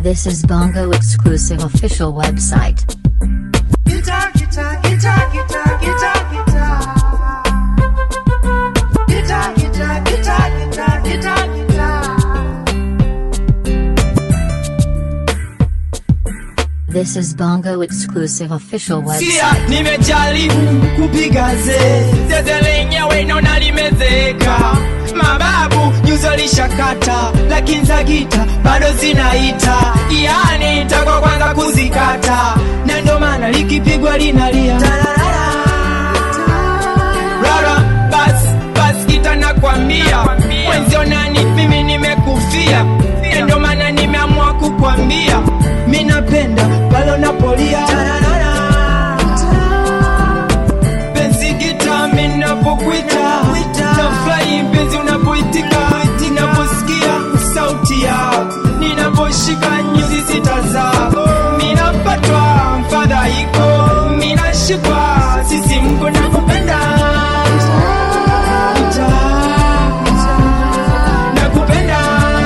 This is Bongo exclusive official website. Guitar, guitar, guitar, guitar, guitar, guitar. Guitar, guitar, guitar, guitar, guitar, guitar. This is Bongo exclusive official Sia, website. nimejaribu kupiga ze zeze lenyewe naona limezeka mababu nyuzo lishakata lakini za gita bado zinaita yani takwa kwanza kuzikata na ndo maana likipigwa linalia rara bas bas kita nakwambia mwenzio nani mimi nimekufia Na ndo maana nimeamua kukwambia mi napenda pale unapolia penzi gita mi napokwita nafurahi penzi unapoitika ninaposikia sauti yako ninaposhika nyuzi sita zako minapatwa mfadhaiko minashikwa sisi mko nakupenda nakupenda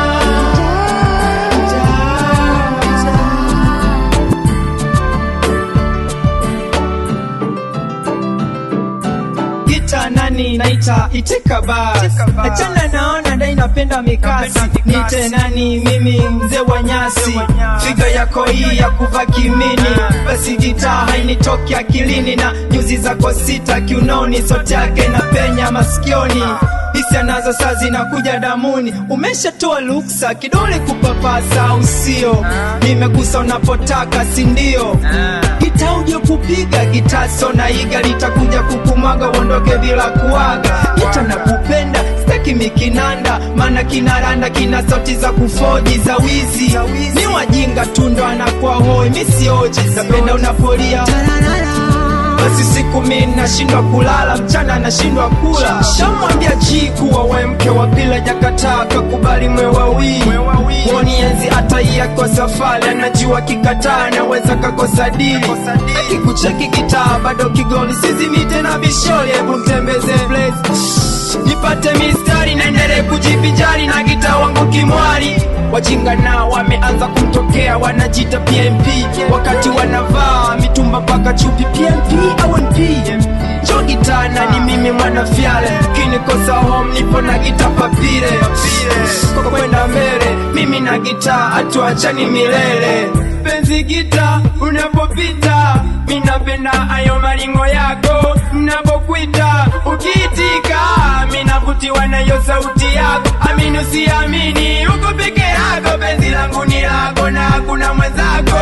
gita nani naita itika bas achana naona dai napenda mikasi nite nani mimi mzee wa nyasi figa yako hii ya kuva kimini basi gita hainitoki akilini na nyuzi zako sita kiunoni sote yake na penya masikioni hisia nazo saa zinakuja damuni umeshatoa luksa kidole kupapasa usio nimegusa unapotaka sindio gita uje kupiga gita sona iga litakuja kukumwaga uondoke bila kuaga gita na kupenda staki mikinanda maana kinaranda kina sauti za kufoji za wizi ni wajinga tundo anakuwa hoi misioji napenda unapolia basi siku mi nashindwa kulala mchana nashindwa kula shamwambia ji kuwa we mke wa pila jakataa kakubali mwe wawili wonienzi hata iyako safari anajua kikataa naweza kakosa dili akikucheki kitaa bado kigoli sizimi tena bishori hebu mtembeze place nipate mistari naendele kujipijari na gita wangu kimwari wajinga nao wameanza kumtokea wanajita pmp wakati wanavaa mitumba mpaka chupi pmp au np jo gitana ni mimi mwanafyale kinikosa home nipo na gita papire kwa kwenda mbele mimi na gita hatuachani milele penzi gita unapopita minapenda ayo malingo yako napokwita ukiitika minavutiwa nayo sauti yako amini usiamini uko peke yako penzi langu ni lako na hakuna mwenzako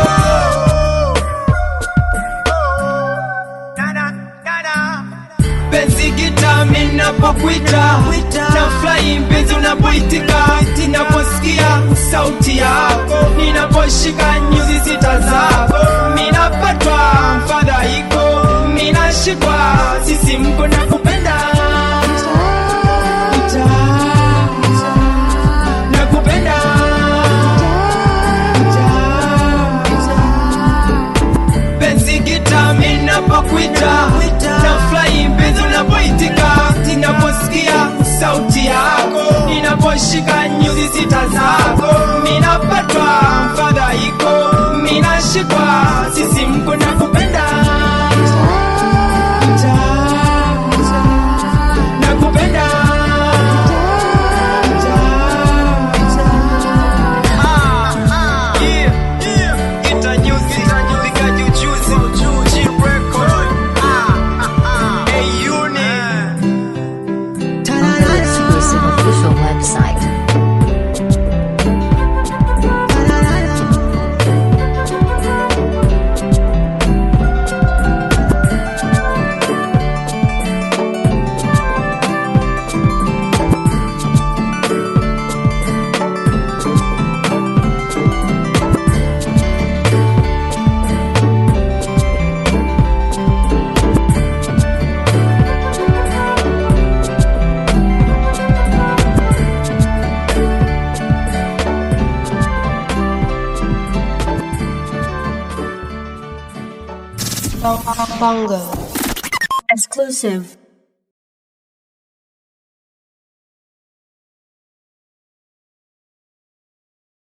penzi gita minapokwita na furahi mpenzi unapoitika ninaposikia sauti yako ninaposhika nyuzi sita zako minapatwa mfadhaiko minashikwa sisi mko na kupenda nakupenda penzi gita minapokwita na furahi mpenzi unapoitika ninaposikia sauti yako ninaposhika nyuzi sita zako minapatwa mfadhaiko minashikwa sisi mko na kupenda nakupenda Yeah, yeah. Gita nyuzi, piga jujuzi, G-Record. Hey, unit. Bongo exclusive official website. Bongo. Exclusive.